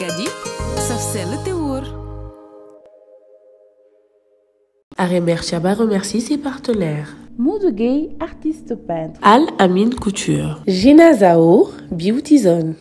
kadi saf sell te wóor Aremer Chaba remercie ses partenaires. Modou Gueye, artiste peintre. Al Amin Couture. Gina Zao, Beauty Zone.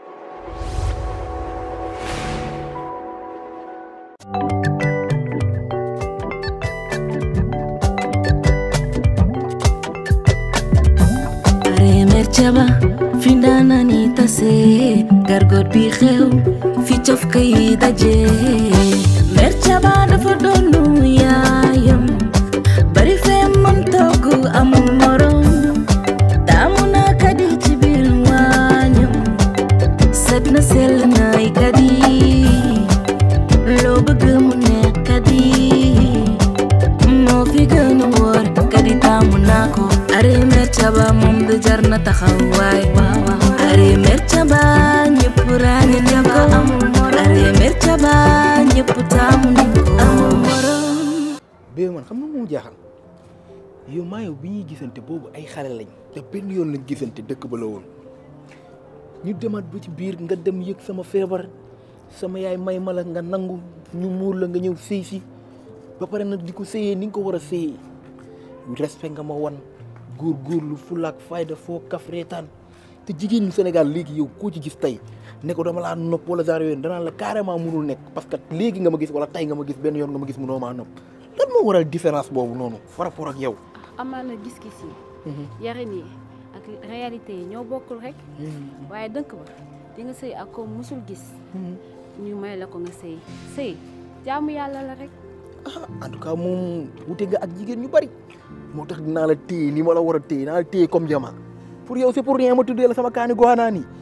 Aremer Chaba fi ndaanaan yi tase gargot bi xew fi cof kay daje Mer Chaba dafa doonu yaayam bari fee mën togg amul morom taamu na kadi ci biir waañam set na sell naay kadi loo bëgg mu neex kadi moo fi gën a wóor kadi taamu naa ko Aremer Chaba moom du jar na taxawaay Aremer Chaba ñëpp ràññe ne ko Aremer Chaba ñëpp taamu ne ko amul morom bee man xam nga moom jaaxal yow maa yow bi ñuy gisante boobu ay xale lañ te benn yoon lañ gisante dëkk ba la woon ñu demaat ba ci biir nga dem yëg sama feebar sama yaay may ma la nga nangu ñu muur la nga ñëw sëy si ba pare nag di ko sëyee ni nga ko war a sëyee respect nga ma wan góor góorlu fulaak fayda foo kaf reetaan te jigéen ñu Sénégal léegi yow koo ci gis tey ne ko dama laa nopp wala genre yooyu danaa la carrément mënul nekk parce que léegi nga ma gis wala tey nga ma gis benn yoon nga ma gis mënoo maa nopp lan moo waral différence boobu noonu par rapport ak yow. amaana gis-gis yi yarin yi ak réalité yi ñoo bokkul rek waaye dënk ba di nga sëy ak ko musul gis ñu may la ko nga sëy sëy jaamu yàlla la rek ah en tout cas moom wute nga ak jigéen ñu bari moo tax dinaa la téye ni ma la war a téye dinaa la téye comme jama pour yow c'est pour rien ma tuddee la sama kaani goxanaa nii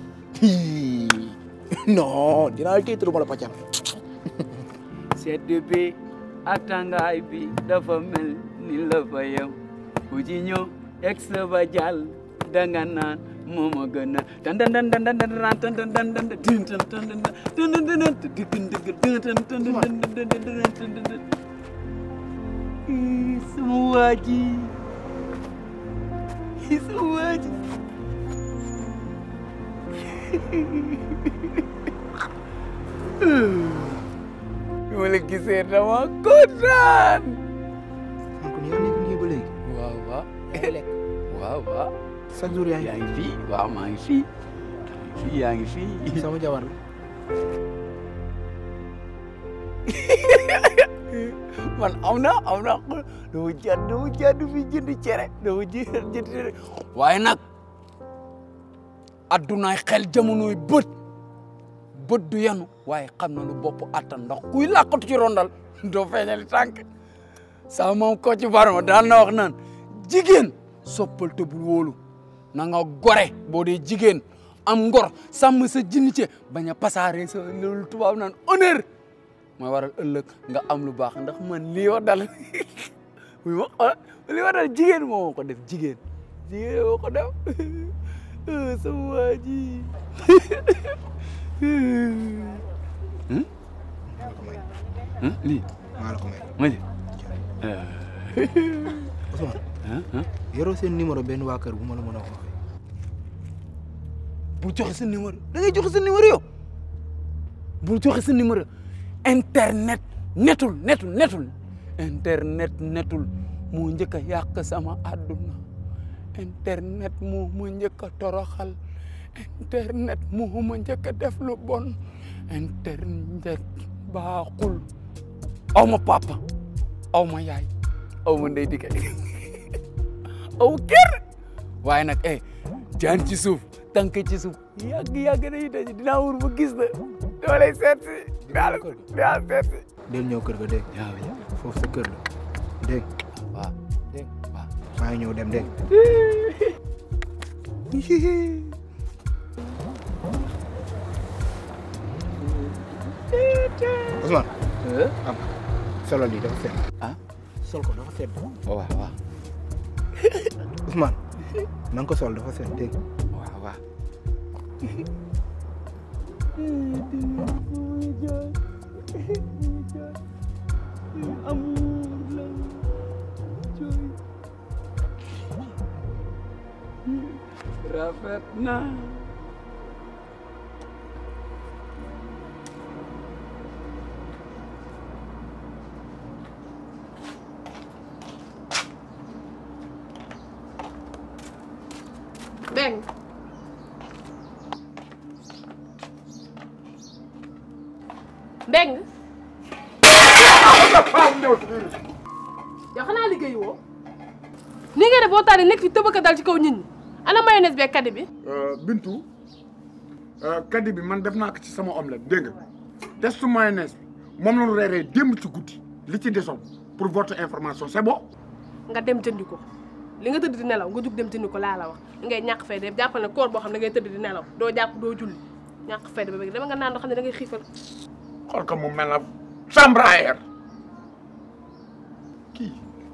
non dinaa la téye te du ma la pàccal. sedd bi ak tàngaay bi dafa mel ni la fa yem ku ci ñëw ex ba jàll danga naan moo ma gën a dan dan dan dan dan dan dan dan dan dan din dan dan dan dan dan dan dan digin digin dan dan dan dan dan dan dan dan dan Ih, sama waa ji Ih, sama waa ji bi ma la gisee dama kontaan. man kon yaa nekk nii ba léegi. waaw waaw. yaa ngi lekk. waaw waaw. chaque jour yaa ngi. yaa ngi fii waaw maa ngi fii. fii yaa ngi fii. sama jabar la. man am na am na dama jàdd dama jàdd fi jënd cere dama jënd jënd cere waaye nag addunaay xel jamonoy bët bët du yanu waaye xam na lu bopp attan ndax kuy làqatu ci rondal doo feeñali tànk sama moom ko ci barma daan na wax naan jigéen soppal te bul wóolu na nga gore boo dee jigéen am ngor sàmm sa jinnice bañ a pasaare sa loolu tubaab naan honneur mooy waral ëllëg nga am lu baax ndax man lii wa dal muy ma xool lii wa dal jigéen moo ko def jigéen jigéen moo ko def sama waa ji lii maa la ko may. ma li Ousmane. yoroo seen numéro benn waa kër bu ma la mën a wax. bul joxe sa numéro da ngay joxe sa numéro yow bul joxe sa numéro internet netul netul netul internet netul moo njëkk a yàq sama àdduna internet moo ma njëkk a toroxal internet moo ma njëkk a def lu bon internet baaxul aw ma papa aw ma yaay aw ma ndey dikay aw kër waaye nag eh jaan ci suuf tànk ci suuf yàgg yàgg dañuy daje dinaa wur ba gis la dama lay seet si dinaa la dinaa seet si del ñëw kër ga dégg waaw foofu sa kër la dégg waaw dégg waaw maa ngi ñëw dem dégg Ousmane am solo lii dafa sedd ah sol ko dafa sedd waaw waaw Ousmane na nga ko sol dafa sedd dégg waaw waaw rafet na Mbeng Mbeng yow xanaa liggéey woo ni nga def boo taal nekk fi tëbaka dal ci kaw nit ñi ana mayonnaise bee kaddi bi Bintu kaddi bi man def naa ko ci sama omelette dégg nga testu mayonnaise bi moom la ñu reeree démb ci guddi li ci desoon pour votre information c'est bon. nga dem jëndi ko li nga tëdd di nelaw nga jug dem jëndi ko laa la wax li ngay ñàkk fay de jàppal ne koor boo xam ne ngay tëdd di nelaw doo jàpp doo julli ñàkk fay de ba bëgg dama nga naan doo xam ne da ngay xiifal xool ko mu mel na chambre à air kii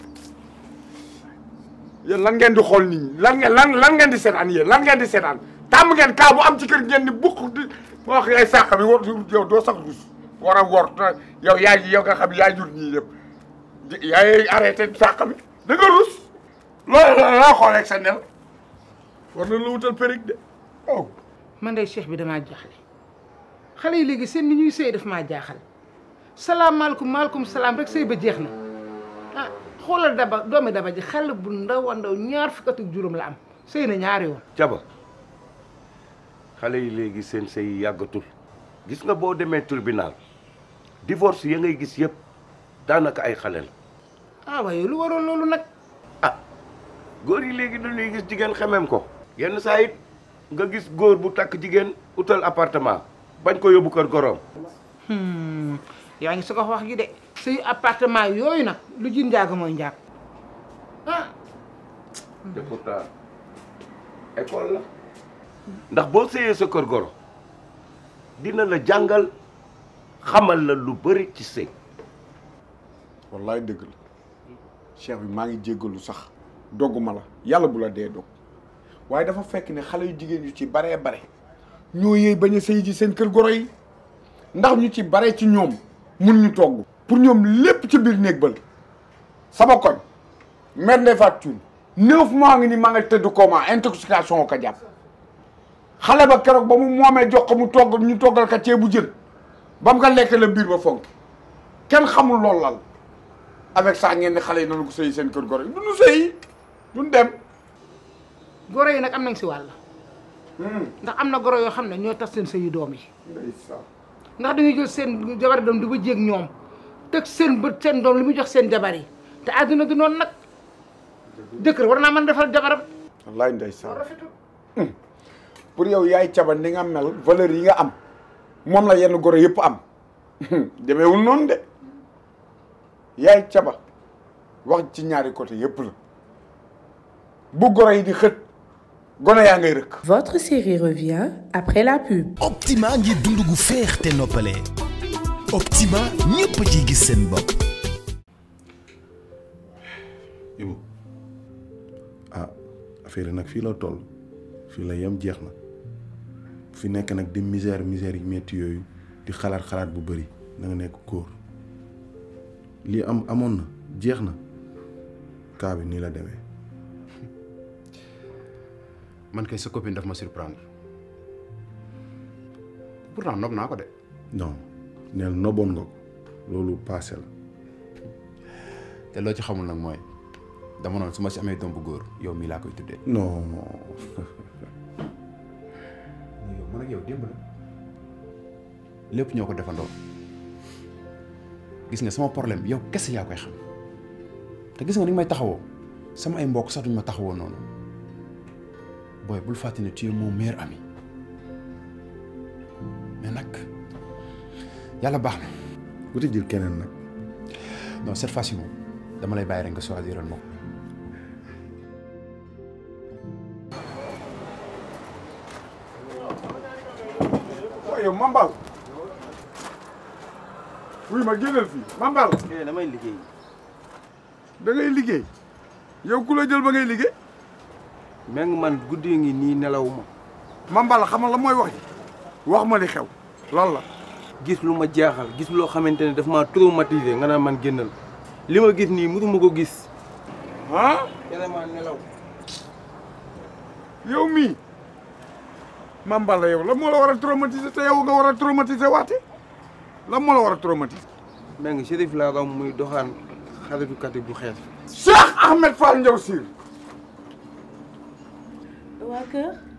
yéen lan ngeen di xool nit ñi lan ngeen lan lan ngeen di seetaan yéen lan ngeen di seetaan tàmm ngeen kaa bu am ci kër ngeen ni bukk di wax ay sàq bi war yow doo sax rus war a wor yow yaa yow nga xam yaa jur ñii yëpp yaay arrêté sàq bi da nga rus loolu la xoolee sa nel war na la wutal périg de oh man day cheikh bi damaa jaaxle xale yi léegi seen ni ñuy sëy daf maa jaaxal salaamaaleykum maaleykum salaam rek sëy ba jeex na ah xoolal daba doomi daba ji xale bu ndaw a ndaw ñaar fukk ak juróom la am sëy na ñaari yoon caba xale yi léegi seen sëy yàggatul gis nga boo demee tribunal divorce ya ngay gis yëpp daanaka ay xale la ah waaye lu waroon loolu nag góor yi léegi dañuy gis jigéen xemem ko yenn saa it nga gis góor bu takk jigéen utal appartement bañ ko yóbbu kër goroom yaa ngi su ko wax gi de sëy appartement yooyu nag lu ji njaaga mooy njaag ah te pourtant école la ndax boo sëyee sa kër goro dina la jàngal xamal la lu bëri ci sëy wallaay dëgg la cheikh bi maa ngi jéggalu sax dogguma la yàlla bu la dee dog waaye dafa fekk ne xale yu jigéen yu ci baree bare ñoo yëy bañ a sëy ji seen kër goro yi ndax ñu ci bare ci ñoom mun ñu togg pour ñoom lépp ci biir néeg bal sama koñ mère Ndeye Fatou Thioune neuf mois ngi ni maa nga tëdd coma intoxication o ko jàpp xale ba keroog ba mu moomee jox ko mu togg ñu toggal ka ceebu jën ba mu ko lekk la biir ba fonk kenn xamul loolu lal avec ça ngeen ni xale yi noonu ko sëy seen kër goro yi duñu sëy duñ dem goro yi nag am nañ si wàll ndax am na goro yoo xam ne ñoo tas seen sëyi doom yi ndax dañuy jël seen jabar doom di ba jéeg ñoom teg seen bët seen doom li muy jox seen jabar yi te àdduna du noonu nag jëkkër war naa mën defal jabaram wallaay ndeysaan pour yow yaay caba ni nga mel valeur yi nga am moom la yenn goro yëpp am demeewul noonu de yaay caba wax ci ñaari côté yëpp la bu goro yi di xët gone yaa ngay rëkk Votre série revient après la pub. Optima ngir dund gu féex te noppale Optima ñëpp ciy gis seen bopp. Ibu ah affaire yi nag fii la toll fii la yem jeex na fi nekk nag di misère misère yi métti yooyu di xalaat xalaat bu bëri na nga nekk góor lii am amoon na jeex na kaa bi nii la demee. man kay sa copine daf ma surprendre pourtant nob naa ko de. non neel noboon nga ko loolu passé la. te loo ci xamul nag mooy dama noonu su ma si amee doom bu góor yow mii laa koy tuddee. non. yow man ak yow démb la lépp ñoo ko defandoo gis nga sama problème yow kese yaa koy xam te gis nga ni nga may taxawoo sama ay mbokk sax duñ ma taxawoo noonu. booy bul fàtte ne tu es mon meilleur ami mais nag yàlla baax na. wuti jël keneen nag. non cette fois-ci moom dama lay bàyyi rek nga choisiral ma ko. waaye yow Mambal wuy ma génnal fii Mambal. damay liggéey. da ngay liggéey yow ku la jël ba ngay liggéey. meng man guddi ngi nii nelaw ma Mambal xamal la mooy wax ji wax ma li xew lan la. gis lu ma jaaxal gis loo xamante ne daf maa traumatisé nga naan man génnal li ma gis nii mësuma ko gis. ah. vraiment nelaw. yow mii Mambal la yow lan moo la war a traumatiser te yow nga war a traumatiser waate lan moo la war a traumatiser. meng Chérif laa ram muy doxaan xaritu kati bu xees. Cheikh Ahmed Fall Ndiaw Sir. waa kër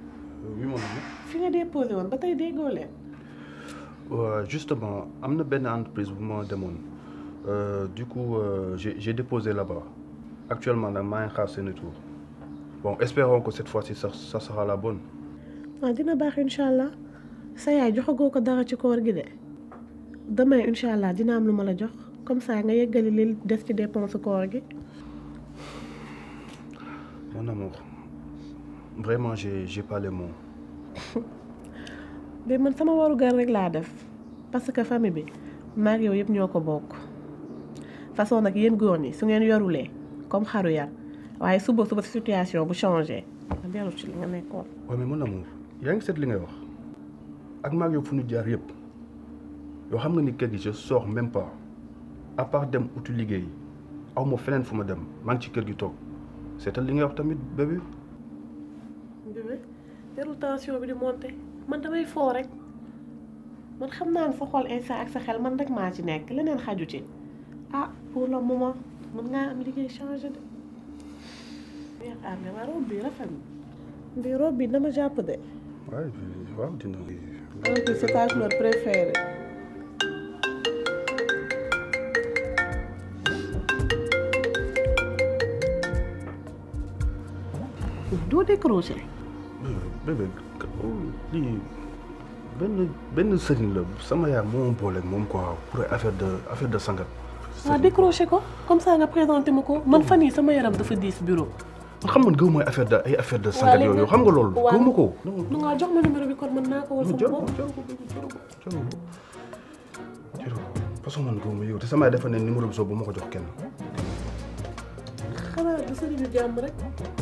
oui mon ami. fi nga déposé woon ba tey déggoo leen. Ouais, justement am na benn entreprise bu ma demoon Euh, du coup euh, j'ai j'ai déposé là-bas actuellement nag maa ngi xaar seen retour bon espérons que cette fois-ci ça ça sera la bonne. waaw dina baax incha allah sa yaay joxagoo ko dara ci koor gi de demain incha allah dina am lu ma la jox comme ça nga yeggali li des ci dépense koor gi. mon amour vraiment j'ai j'ai pas les mots. bi man sama warugar rek laa def parce que famille bi maag yow yëpp ñoo ko bokk façon nag yéen góor ñi su ngeen yorulee comme xaru yar waaye suba suba situation bu changé nga dellu ci li nga nekkoon. waaw mais mon amour yaa ngi seet li ngay wax ak maag yow fu ñu jaar yëpp yoo xam nga ni kër gi je sors même pas à part dem uti liggéey aw ma feneen fu ma dem maa ngi ci kër gi toog seetal li ngay wax tamit bébé. bébé jarul tension bi di monter man damay foo rek man xam naa ne sa xol instant ak sa xel man rek maa ci nekk leneen xaju ci ah pour le moment mën ngaa am liggéey changé de. yaakaar ne ma robe bi rafet na bi robe bi dama jàpp de. waaw waaw dina. en plus c'est ta couleur préférée. doo décroché. bébé lii benn benn sëriñ la sama yaay moo ma boole ak moom quoi pour affaire de affaire de sangat. waaw décroché ko comme ça nga présenté ma ko man fan yii sama yaram dafa diis bureau. man xam man gëw mooy affaire de ay affaire de sangat yooyu xam nga loolu. gëw ma ko. nu nga jox ma numéro bi kon mën naa ko wal sama bopp. façon man gëw ma yow te sama yaay dafa ne numéro bi soo bu ma ko jox kenn. xanaa du sëriñu jàmm rek.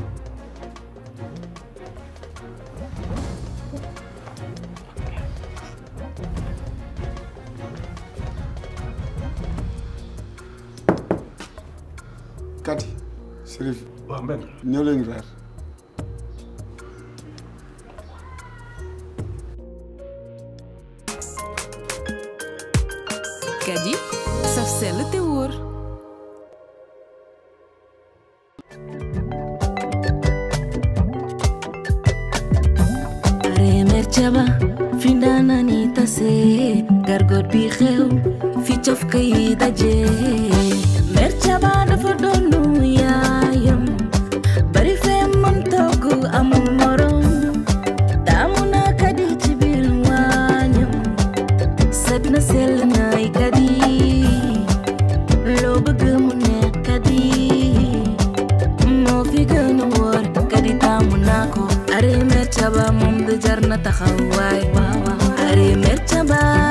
Kati Serif. waaw Mbène. ñëw leen weer. Kadi saf sell te wóor. remer caba fi ndaanaan yi tase gargot bi xew fi cof kay daje mer caba dafa doonu yaayam bari fee mën togg amul morom taamu naa kadi ci biir waañam set na sell naay kadi loo bëgg mu neex kadi moo fi gën a wóor kadi taamu naa ko are mer caba moom de jar na taxawaay are mer caba